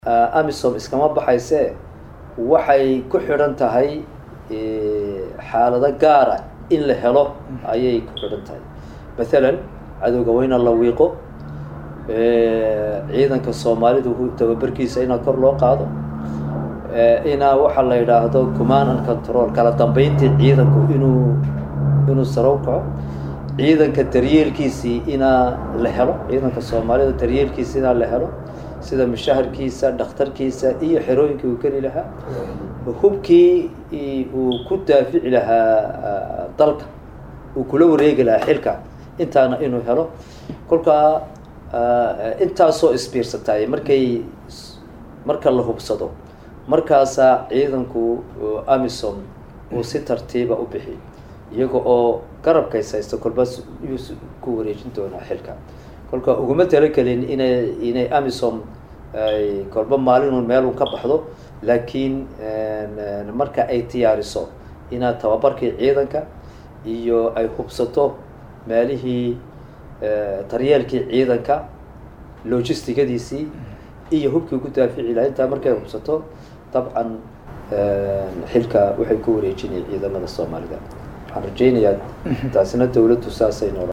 amisom iskama baxayse waxay ku xidhan tahay xaalado gaara in la helo ayay ku xidhan tahay mathalan cadowga waa inaan la wiiqo ciidanka soomaalidu tababarkiisa inaa kor loo qaado inaa waxaa la yidhaahdo command and control kala dambeyntii ciidanku inuu inuu sarow kaco ciidanka daryeelkiisii inaa la helo ciidanka soomaalida daryeelkiisa inaa la helo sida mushaharkiisa dhakhtarkiisa iyo xerooyinkii uu geli lahaa hubkii uu ku daafici lahaa dalka uu kula wareegi lahaa xilka intaana inuu helo kolkaa intaasoo isbiirsataay markay marka la hubsado markaasaa ciidanku amisom uu si tartiiba u bixi iyaga oo garabkays haysto kolbaas yuu ku wareejin doonaa xilka kolka uguma talagelin inay inay amisom ay kolba maalinun meelun ka baxdo laakiin marka ay diyaariso inaad tababarkii ciidanka iyo ay hubsato meelihii daryeelkii ciidanka logistigadiisii iyo hubkii ku daafici laha intaa markay hubsato dabcan xilka waxay ku wareejinaya ciidamada soomaalida waxaan rajaynayaa taasina dawladdu saasay nool